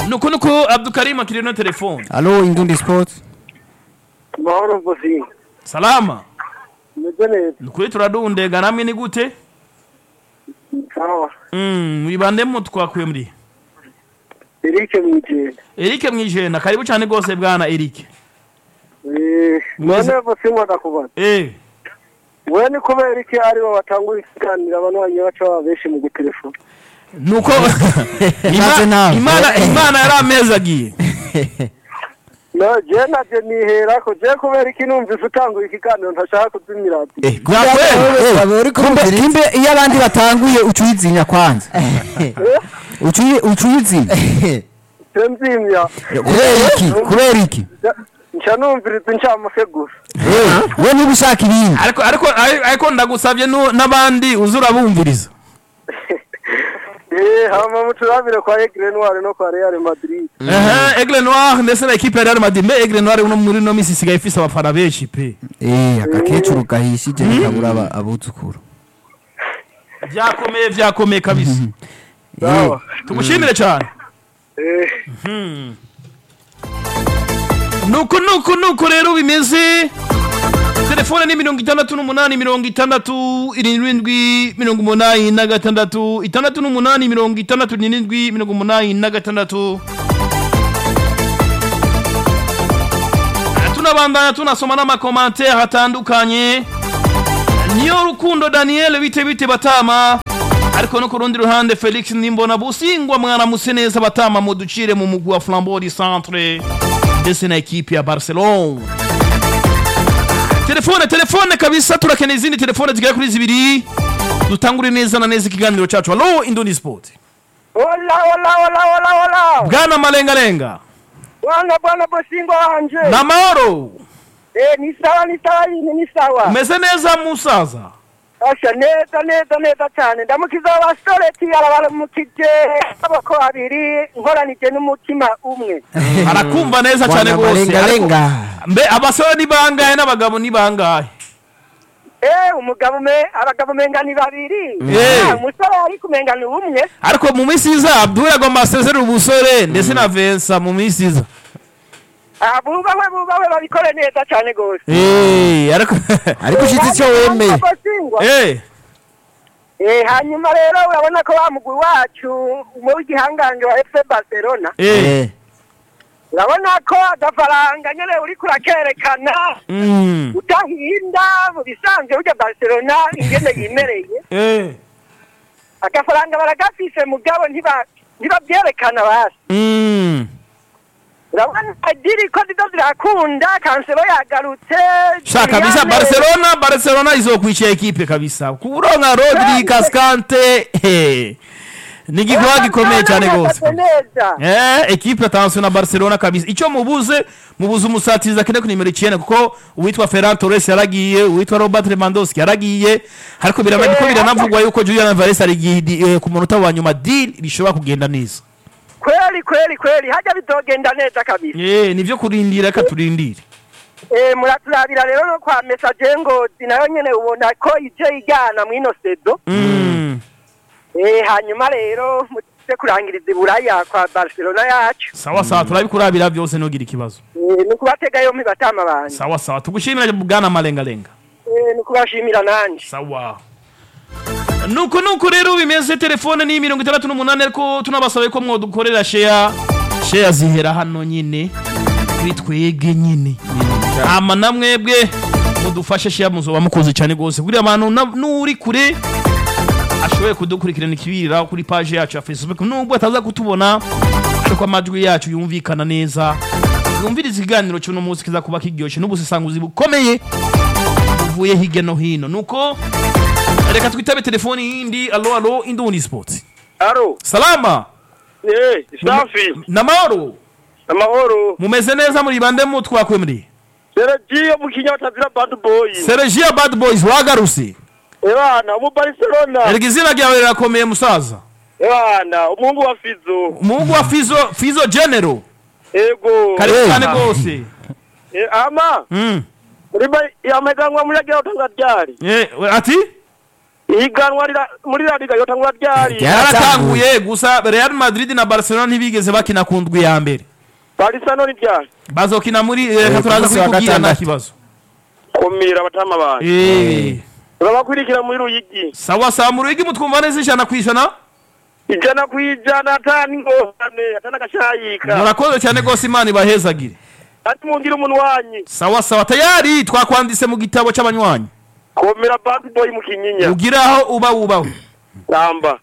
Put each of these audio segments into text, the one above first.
nuko nuko abdukarim akiri no telefone alo indundi sports mahoro mvuzi salama meze neza nukuri turadundega namwe ni gute sawa Mm, mwibandemo twakuye muri Eric Mwijenda Eric mwijenda karibu cyane gose bwana Eric eh Mwiza. none vusi mwana kubaza eh we ni kubera iki ari bo batangura ikiganiro abantu banye baca baba benshi mu gutelefona nuko Nshatse Ima- nawe. imana imana yari amezi agiye no je naje nihera ko je kubera iki numvise utangura ikiganiro ntashaka kuzimira ati kumbe kumbe iyo abandi batanguye ucuyizinya kwanza ucuyi ucuyizinya se nzimya kubera iki kubera iki nca numviriza incamake gusa Eh, we niba ushaka ibindi ariko ariko ariko ndagusabye nu- n'abandi uzura bumviriza eh hama muturabire kwa Aigle Noir no kwa Real Madrid ehe Aigle Noir ndetse na equipe ya Real Madrid me Aigle Noir uno muri no misi isigaye ifise abafana benshi pe eh agakecuru gahishije ntikabura aba- abuzukuru byakomeye byakomeye kabisa sawa tugushimire cyane eh nuko nuko nuko rero bimeze telefone ni mirongo itandatu n'umunani mirongo itandatu irindwi mirongo umunani na gatandatu itandatu n'umunani mirongo itandatu n'irindwi mirongo umunani na gatandatu tunabandanya tunasoma n'amakomantere atandukanye niyo rukundo daniel bite bite batama ariko no ku rundi ruhande felix nimbona busingwa mwana muse neza batama muducire mu mugwi wa flambeau du centre ndetse na ekipi ya barcelone telefone telefone kabisa turakeneye izindi telefone zigera kuri zibiri dutangure neza na neza ikiganiro cyacu halo indoni sport Hola hola hola hola hola bwana malengalenga bwana bwana bosingo wanje na mahoro eh ni sawa ni sawa yini ni sawa umeze neza musaza Asha neza neza neza cyane ndamukiza abasore arabaramukije abako babiri nkoranije n'umutima umwe arakumva neza cyane Bwana rwose malengalenga Ariko- mbe abasore ni bangahe n'abagabo ni bangahe eh umugabo me abagabo menga ni babiri Eh. Ah, umusore ari kumenga ni umwe ariko mu minsi iza abdul agomba asezerera ubusore ndetse na vensa mu minsi iza Ah, bubahwe bubahwe babikore neza cyane gose Eh, ariko ariko ushitse icyo wemeye Bosingwa. Eh, Eh, hanyuma rero urabona ko wa mugwi wacu mu w'igihangange wa FC Barcelona eh, eh urabona ko agafaranga nyene uri kurakerekana mm, utahinda mu bisanzwe burya Barcelona ingene yimereye eh, agafaranga baragafise mugabo ntiba ntibabyerekana basi mm. urabona adiri ko zizo zirakunda kansero yagarutse sha kabisa Juliane- barcelona barcelona izokwica ekipe kabisa kuronka rodri kaskante eh, ni igikorwa gikomeye cyane rwose Bahagaze neza Eh, ekipe attention na Barcelona kabisa. Ico mubuze mubuze umusatiriza kene ku nimero 9 kuko uwitwa Ferran Torres yaragiye, uwitwa Robert Lewandowski yaragiye. Ariko biramaze ko biranavugwa yuko Julian Alvarez ari gi- eh, ku munota wa nyuma deal bishobora kugenda neza. kweli kweli kweli hajya bizogenda neza kabisa Eh, nivyo kurindira ka turindire. Eh, muraturabira rero no kwa message ngozi nayo nyene ubona ko ije igana mwino sedo Mm. eh hanyuma rero muze kurangiriza iburaya kwa Barcelona yacu Sawa sawa turabikurabira byose nogira ikibazo. eh ni kubatega yompi batama banje Sawa sawa tugushimira bwana malenga lenga. eh ni kubashimira nanje sawa nuko nuko rero bimeze telefone ni mirongo itandatu n'umunani ariko tunabasabe ko mwodukorera sheya sheya zihera hano nyine kuri twege nyine ama namwebwe mudufashe sheya muzoba mukoze cyane rwose kugira abantu na- n'uri kure ashoboye kudukurikirana ikibirira kuri paje yacu ya facebook nubwo ataza kutubona ariko amajwi yacu yumvikana neza yumviriza ikiganiro cy'uno munsi kiza kuba kiryoshye n'ubusesanguzi bukomeye buvuye hirya no hino nuko reka twitabe telefoni yindi alo alo indundi sports aro salama eh safi na mahoro amahoro mumeze neza muri bande mu twakuye muri Sergio mu kinyatazira bad boy Sergio bad boys wagaruse ebana mu Barcelona erega izina ryawe rirakomeye musaza ebana umuhungu wa Fizo umuhungu wa fizo fizo general ego karibu Eh. cyane rwose Eh, ama Mm. muri ba- yamaganwa muri agira utanga ryari Eh, we- ati ihiganwa rira- muri la liga yotangura ryari yaratanguye gusa real madrid na barcelona ntibigeze bakina ku ndwi ya mbere barisano ni ryari bazokina muri reka ku turaza munsi wa kubikubwira nta gatandatu. kibazo kumira batama bantu Eh, urabakurikira muri ruyigi sawa sawa mu ruhigi mutwumva neza ijana ku ijana ijana ku ijana atani ingorane atani agashayika murakoze cyane rwose imana ibahezagire ati mungire umunwanyi sawa sawa tayari twakwanditse mu gitabo cy'abanywanyi komera bad boy mu kinyinya ugire aho uba wubawe ramba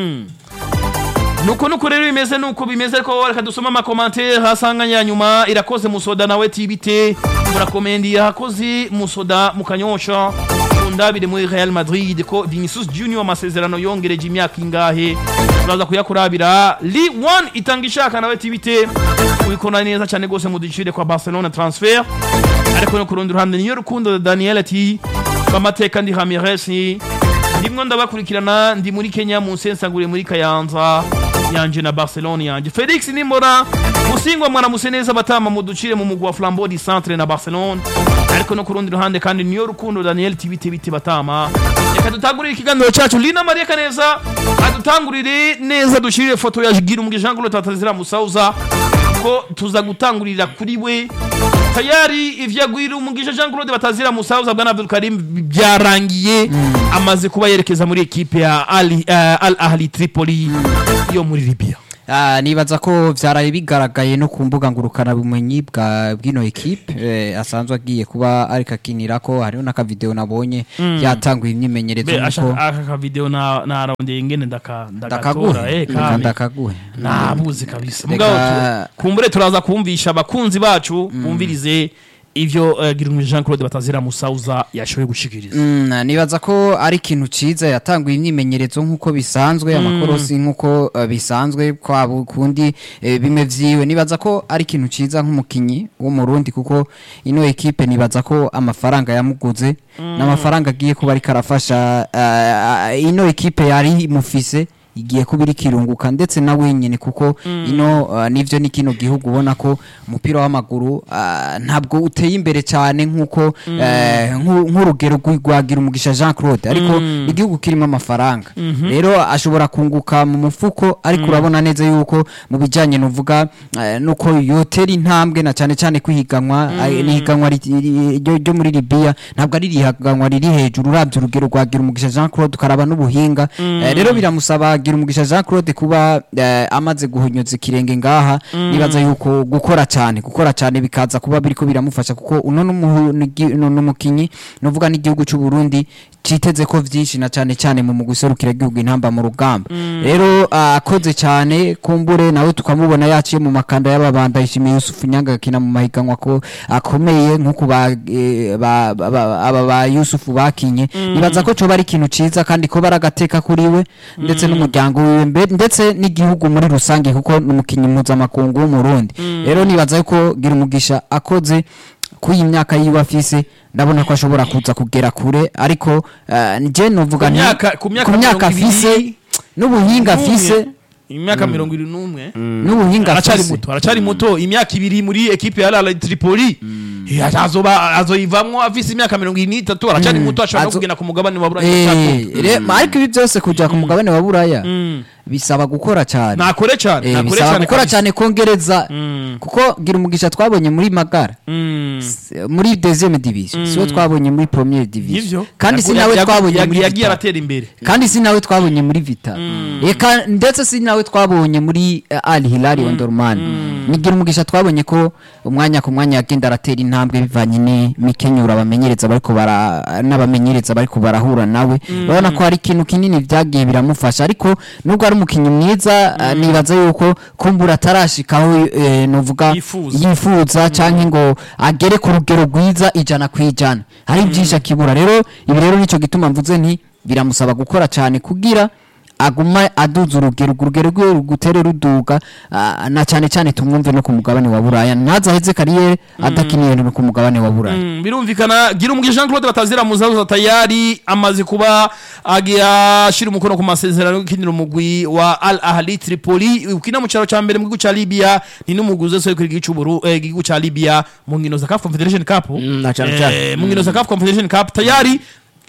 nuko nuko rero bimeze nuko bimeze ariko reka dusome amakomantere hasanganya ya nyuma irakoze musoda nawe tibite murakomendi yakoze musoda mukanyosha ndabire muri Real Madrid ko Vinicius Junior amasezerano yongereje imyaka ingahe turaza kuyakurabira Li One itanga ishaka nawe tibite ubikona neza cyane gose mu ducire kwa Barcelona transfer ariko no ku rundi ruhande niyo rukundo Daniel ati amateka ndi Ramirez ndimwo ndabakurikirana ndi muri Kenya mu nsensangure muri Kayanza yanje na Barcelona yanje Felix Nimbona musingwa mwana museneza batama mu ducire mu mugwa Flambeau du Centre na Barcelona ariko no ku rundi ruhande kandi niyo rukundo Daniel tibite biti batama reka dutangurire ikiganiro cyacu Lina Maria Kaneza adutangurire neza dushirire foto ya Gira umugije Jean Claude Tatazira Musauza ko tuza gutangurira kuri we tayari ivyagwira umugisha Jean Claude Batazira Musauza bwana Abdul Karim byarangiye amaze kuba yerekeza muri ekipe ya Al, uh, Al Ahli Tripoli yo muri Libya Ah, nibaza ko vyaraye bigaragaye no ku mbuga ngurukana bumenyi bwa bwino equipe eh, asanzwe agiye kuba ariko akinirako hariho n'akavideo nabonye yatanguye imyimenyerezo be nuko ashaka aka ka video na narondeye ingene ndaka ndagatora ndakaguhe eh Reka kame ndakaguhe nabuze kabisa Reka- mugabo tu- kumbure turaza kumvisha abakunzi bacu bumvirize ivyo uh, Girumugisha Jean Claude Batazira Musauza yashoboye gushikiriza Mm, nibaza ko ari ikintu ciza yatanguye imyimenyerezo nk'uko bisanzwe amakorosi nk'uko uh, bisanzwe kwabo kundi eh, bimwe vyiwe nibaza ko ari ikintu ciza nk'umukinyi wo mu Burundi kuko ino ekipe nibaza ko amafaranga yamuguze n'amafaranga agiye kuba ariko arafasha uh, ino ekipe yari imufise igiye kuba iri kirunguka ndetse na wenyine kuko ino uh, nivyo ni kino gihugu ubona ko umupira w'amaguru uh, ntabwo uteye imbere cyane nk'uko eh, nk'u- nk'urugero rw'i- rwagira umugisha Jean Claude ariko igihugu kirimo amafaranga rero ashobora kunguka mu mufuko ariko urabona neza yuko mu bijyanye nuvuga eh, nuko yotera intambwe na cyane cyane kwihiganwa eh, n'ihiganwa ri- ri- ryo ryo muri Libya ntabwo ari irihiganwa riri hejuru uravye urugero rwagira umugisha Jean Claude ukaraba n'ubuhinga Eh, rero biramusaba gira umugisha Jean Claude kuba eh, amaze guhonyoza ikirenge ngaha nibaza yuko gukora cyane gukora cyane bikaza kuba biriko biramufasha kuko uno n'umuhu- n'igi- no- n'umukinyi nuvuga n'igihugu cy'u Burundi citeze ko vyinshi na cyane cyane mu guserukira igihugu intamba mu rugamba rero ah, akoze cyane kumbure nawe tukamubona yaciye mu makanda y'ababanda yishimiye Yusuf Nyanga akina mu mahiganwa ko akomeye nk'uko ba, eh, ba, ba, ba, aba ba Yusuf bakinye nibaza ko coba ari ikintu ciza kandi ko baragateka kuri we ndetse n'umuryango wiwe mbe- ndetse n'igihugu muri rusange kuko n'umukinyi mpuzamakungu w'umurundi rero nibaza yuko gira umugisha akoze kuri iyi myaka yiwe afise ndabona ko ashobora kuza kugera kure ariko uh, nje novuga Ku nti- myaka- ku myaka ku myaka mirongo ibiri afise n'ubuhinga afise imyaka mirongo irindwi n'umwe n'ubuhinga aracari afise muto aracari muto imyaka ibiri muri ekipe ya Al Tripoli Eh, azoba azoyivamwo afise imyaka mirongo ine n'itatu aracari muto ashobora no Azo- kugenda ku mugabane wa Buraya Eh, atatu. re- ma ariko ibi byose kuja ku mugabane wa buraya Mm. bisaba gukora cyane nakore cyane Eh, nakore bisaba cyane gukora kabisa. cyane kongereza Mm. kuko gira umugisha twabonye muri magara Mm. s- muri deuxième division siwo twabonye muri première division Nivyo. kandi si Yagu- nawe yagu- twabonye yagu- muri yagiye Vital. aratera imbere kandi si nawe twabonye muri vita eka ndetse si nawe twabonye muri uh, al hilal ondorman nigira umugisha twabonye ko umwanya ku mwanya yagenda aratera intambwe bivanye n'imikenyero abamenyereza bariko bara n'abamenyereza bariko barahura nawe urabona ko hari ikintu kinini vyagiye biramufasha ariko nubwo ari umukinyi mwiza uh, nibaza yuko kumbura atarashikaho eh, novuga Yifuza. yifuza canke ngo agere ku rugero rwiza ijana ku ijana hari byinshi akibura rero ibi rero nicyo gituma mvuze nti biramusaba gukora cyane kugira aguma aduza urugero urwo rugero rwe rugutere ruduga ah, na cyane cyane tumwumve no ku mugabane wa buraya ntazaheze kariyeri adakiniye no ku mugabane wa buraya Mm, birumvikana gira umugisha Jean Claude batazira muzaza tayari amaze kuba agiye ashira umukono ku masezerano yo gukinira umugwi wa Al Ahli Tripoli ukina mu cyaro cya mbere mu gihugu cya Libya ni n'umuguzi wese kuri igihugu cy'uburu eh, igihugu cya Libya mu nkino za CAF Confederation Cup Mm, na cyane Eh, cyane. mu nkino za CAF Confederation Cup tayari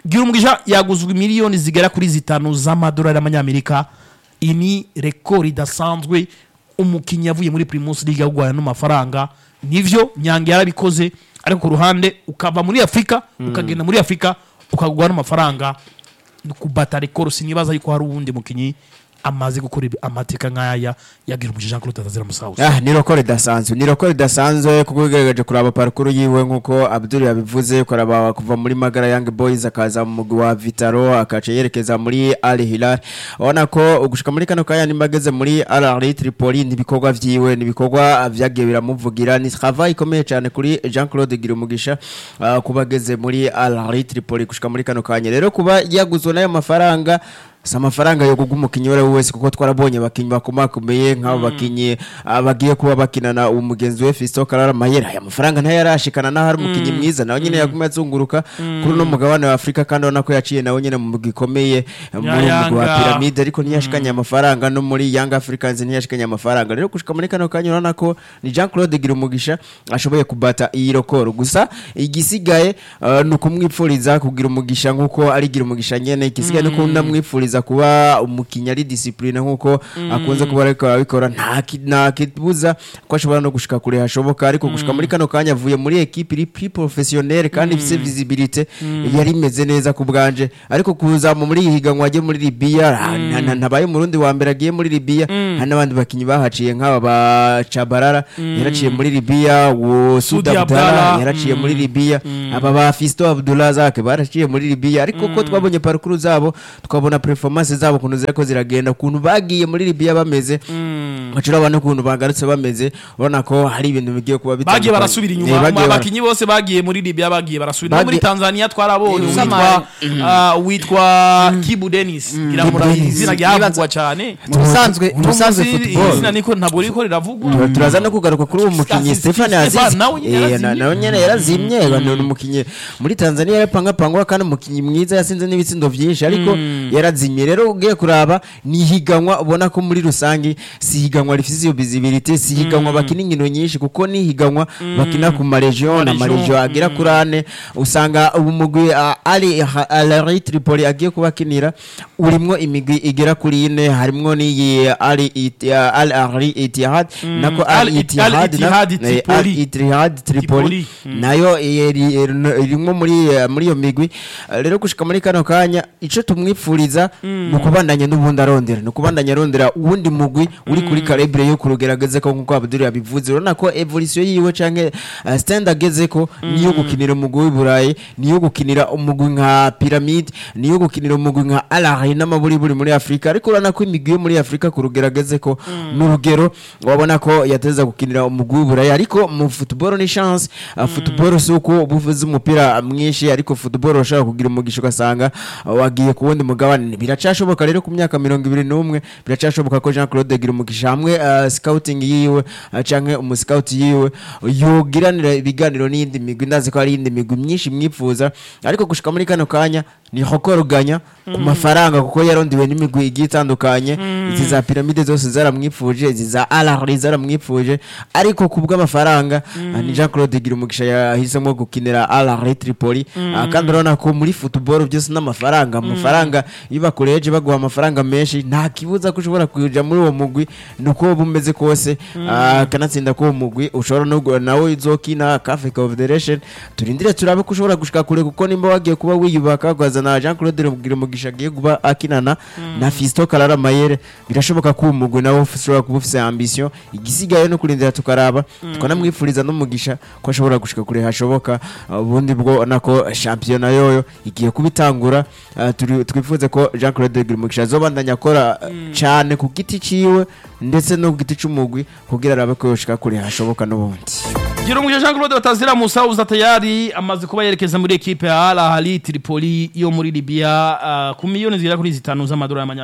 gira umugisha yaguzwe miliyoni zigera kuri zitanu z'amadolari y'amanyamerika iyi ni rekord idasanzwe umukinnyi yavuye muri primus league agurana n'amafaranga nivyo nyange yarabikoze ariko ku ruhande ukava muri afurika ukagenda muri afurika ukagurwa n'amafaranga ni kubata rekord sinibaza yuko hari uwundi mukinnyi amaze gukora ibi- amateka nk'aya yagira umugisha Jean Claude Atazira Musausa Ah, ni roko ridasanzwe ni roko ridasanzwe kuko ugerageje kuraba parukuru yiwe nk'uko abdul yabivuze kuraba kuva muri magara young boys akaza mu mugwi wa vitaro akaca yerekeza muri al hilal ubona ko gushika muri kano kanya nimba ageze muri al ahly tripoli n'ibikorwa vyiwe n'ibikorwa vyagiye biramuvugira ni travail ikomeye cyane kuri jean claude girumugisha uh, kuba ageze muri al ahly tripoli gushika muri kano kanya rero kuba yaguzwe n'ayo mafaranga si amafaranga yo kugwa umukinnyi uwo ari we wese kuko twarabonye abakinnyi bakomakomeye nk'abo bakinnyi ah, bagiye kuba bakinana umugenzi we Fiston Karara Mayera aya mafaranga ntayo yarashikana naho ari umukinnyi mwiza nawe nyine yaguma azunguruka kuri uno mugabane wa Afurika kandi ubona ko yaciye nawe nyine mu mugwi ikomeye muri uwo mugwi wa Yanga. Pyramide ariko ntiyashikanye amafaranga no muri Young Africans ntiyashikanye amafaranga rero gushika muri kano kanya urabona ko ni Jean Claude Girumugisha ashoboye kubata iyi rokoro gusa igisigaye ah, ni ukumwipfuriza kugira umugisha nk'uko ari Girumugisha nyene igisigaye ni uko ndamwipfuriza kuba umukinnyi ari discipline nk'uko akunze kuba ariko arabikora nta ki- nta kibuza ko ashobora no gushika kure hashoboka ariko gushika muri kano kanya avuye muri equipe iri plus professionnelle kandi ifise visibilité yari imeze neza ku bwanje ariko kuza mu muri iyi higanwa agiye muri Libya nta- nta- ntabaye umurundi wa mbere agiye muri Libya hari n'abandi bakinnyi bahaciye nk'aba ba Chabarara yaraciye muri Libya wo Sudi Sudi Abdallah Abdallah, yaraciye muri Libya aba ba Fisto Abdullah Zake baraciye muri Libya ariko ko twabonye parcours zabo twabona performance zabo kuntu zirako ziragenda kuntu bagiye muri Libya bameze bacura abantu kuntu bagarutse bameze ubona ko hari ibintu bigiye kuba bitandukanye bagiye barasubira Eh, inyuma bagiye bara- abakinnyi bose bagiye muri libya bagiye barasubira no muri Bagiye- tanzania twarabonye Eh, witwa ah, witwa kibu denis ngira ngo murabizi Dennis. izina ryavugwa cyane mu busanzwe mu busanzwe Uno munsi football izina niko ntabwo riko riravugwa Tura- turaza no kugaruka kuri uwo mukinnyi Stefan- Stefan Stefan Aziz nawe nyene Eh, yarazimye. na- nawe nyene yarazimye ni umukinnyi muri Tanzania yarapangapangwa kandi umukinnyi mwiza yasinze n'ibitsindo byinshi ariko yarazimye rero ugiye kuraba ni higanwa ubona ko muri rusange si higanwa rifite iyo visibility si higanwa bakina inkino nyinshi kuko ni higanwa bakina ku maregion na Maregion, maregion agera kuri ane usanga ubu mugwi ah, Ali Al Tripoli agiye kubakinira urimwo imigwi igera kuri ine harimwo n'iyi Ali It- ah, Al Ahly Ittihad nako Al Al It- Ittihad Al na- Ittihad eh, Tripoli. Al Ittihad Tripoli Tripoli. Mm. nayo iri- iri- irimwo muri eh, muri iyo migwi Eh, rero gushika muri kano kanya ico tumwipfuriza ni ukubandanya n'ubundi arondera ni ukubandanya arondera uwundi mugwi uri kuri calibre yo kurugerageze ko nkuko Abdul yabivuze urabona ko evolution yiwe canke eh, stand ageze ko niyo gukinira umugwi w'i Burayi niyo gukinira umugwi nka Pyramid niyo gukinira umugwi nka Al Ahly n'amaburiburi muri Afrika ariko urabona ko imigwi yo muri Afrika kurugerageze ko n'urugero wabona ko yateza gukinira umugwi w'i Burayi ariko mu football ni chance uh, football si uko uba uvuze umupira mwinshi ariko football urashobora kugira umugisha ugasanga uh, wagiye ku wundi mugabane biracashoboka rero ku myaka mirongo ibiri n'umwe biracashoboka ko Jean Claude agira umugisha hamwe uh, scouting yiwe uh, canke umuscout yiwe yogiranira ibiganiro n'iyindi migwi ndazi ko hari iyindi migwi myinshi mwifuza ariko gushika muri kano kanya ni hokoruganya ku mafaranga kuko yarondiwe n'imigwi igiye itandukanye izi za piramide zose zaramwifuje izi za alahri zaramwifuje ariko ku bw'amafaranga ah, ni Jean Claude Girumugisha yahisemo gukinira alahri Tripoli Ah, kandi urabona ko muri football byose n'amafaranga amafaranga iyo bakureje baguha amafaranga menshi nta kibuza ko ushobora kuja muri uwo mugwi nuko wowe umeze kose Ah, kanatsinda ko uwo mugwi ushobora no gu- nawe izokina CAF Confederation turindire turabe ko ushobora gushika kure kuko nimba wagiye kuba wiyubaka ukazana Jean Claude Girumugisha agiye kuba akinana na Fiston Karara Mayere birashoboka ko uwo mugwi nawe ushobora kuba ufise ambition igisigaye no kurindira tukaraba tukanamwifuriza n'umugisha ko ashobora gushika kure hashoboka Ah, ubundi bwo nako shampiyona yoyo igiye kubitangura Ah, turi- twifuze ko Jean Claude Girumugisha azobandanya akora ah, cane ku giti ciwe ndetse no ku giti c'umugwi kugira arabe ko yoshika kure hashoboka n'ubundi Girumugisha Jean Claude Batazira Musauza tayari amaze kuba yerekeza muri ekipe ya Al Ahly Tripoli yo muri Libya ah, ku miliyoni zigera kuri zitanu z'amadolari y'amanyamerika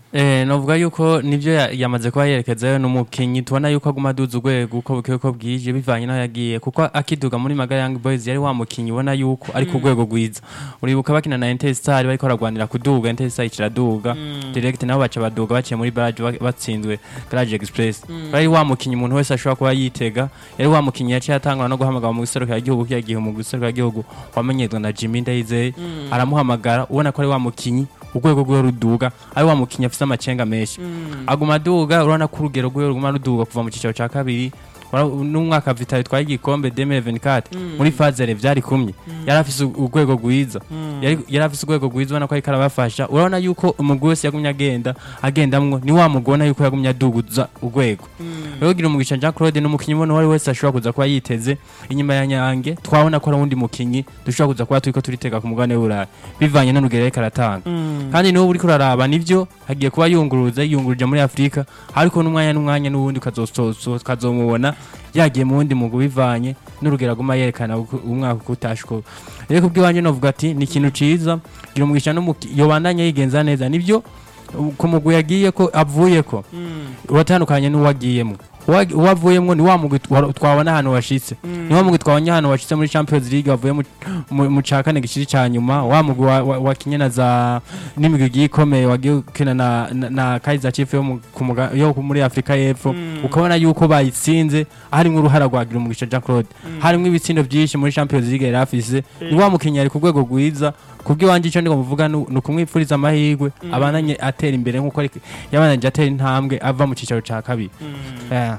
Eh, novuga yuko nivyo ya- yamaze kuba yerekezayo n'umukinyi tubona yuko aguma aduza urwego uko buke uko bwije bivanye n'aho yagiye kuko akiduga muri Maga Young Boys yari wa mukinyi ubona yuko ari ku rwego rwiza uribuka bakina na Interstar bariko baragwanira kuduga Interstar ikiraduga direct nabo baca baduga baciye muri barrage ba- batsinzwe Garage Express bari wa mukinyi umuntu wese ashobora kuba yitega yari wa mukinyi yaciye atangwa no guhamagara mu giserukira igihugu kiya gihe mu giserukira igihugu wamenyezwa na Jimmy Ndayizeye aramuhamagara ubona ko ari wa mukinyi urwego rwiwe ruduga ari wa mukinyi afise amacenga menshi aguma aduga urabona ko urugero rwiwe ruguma ruduga kuva mu cicaro ca kabiri Ura- n'umwaka vitali twaye igikombe 2024 muri fazere vyari kumye yari afise u- urwego rwiza yari yari afise urwego rwiza ubona ko ariko arabafasha urabona yuko umugwi wese yagumye agenda agendamwo ni wa mugwi ubona yuko yagumye aduguza urwego rero gira umugisha Jean Claude n'umukinyi ubona uwo ari wese ashobora kuza kuba yiteze inyuma ya Nyange twabona ko ari uwundi mukinyi dushobora kuza kuba turiko turitega ku mugabane w'Uburayi bivanye n'urugero ariko aratanga kandi n'ubu uriko uraraba nivyo hagiye kuba yunguruza yunguruje muri Afrika ariko n'umwanya n'umwanya n'uwundi ukazosozo ukazomubona yagiye mu wundi mugwi bivanye n'urugero aguma yerekana uko- umwaka uko utashuko rero kubw'iwanje novuga ati ni ikintu ciza gira umugisha n'umuki yobandanya yigenza neza nivyo ku mugwi yagiye ko avuye ko uratandukanye n'uwagiyemo Uwa- uwavuyemwo ni wa mugwi twa- twabona ahantu washitse ni wa mugwi twabonye ahantu washitse muri Champions League wavuye mu- mu- mu ca kane gishiri ca nyuma wa mugwi wa- wa- wakinye na za n'imigwi igiye ikomeye wagiye ukina na, na, na Kaizer Chiefs yo, mu- ku muga- yo ku- muri Afrika y'Epfo ukabona yuko bayitsinze harimwo uruhara rwagira umugisha Jean Claude harimwo ibitsindo vyinshi muri Champions League yari afise ni wa mukinyi ari ku rwego rwiza kubw'iwanje ico ndiko muvuga nu- ni ukumwipfuriza amahirwe abananye atera imbere nk'uko ariko- yabananje atera intambwe ava mu cicaro ca kabiri Eh.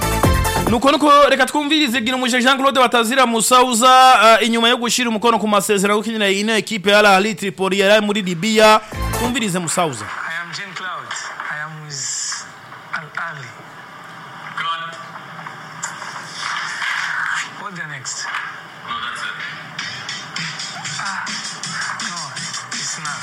nuko nuko reka twumvirize gira umuje Jean Claude Batazira Musauza uh, inyuma yo gushira umukono ku masezerano yo gukinira ino equipe ya Al Ahly Tripoli yari muri Libya twumvirize Musauza I am Jean Cloud. I am with Al Ali. Good. What the next? No, that's it. Ah, no, it's not.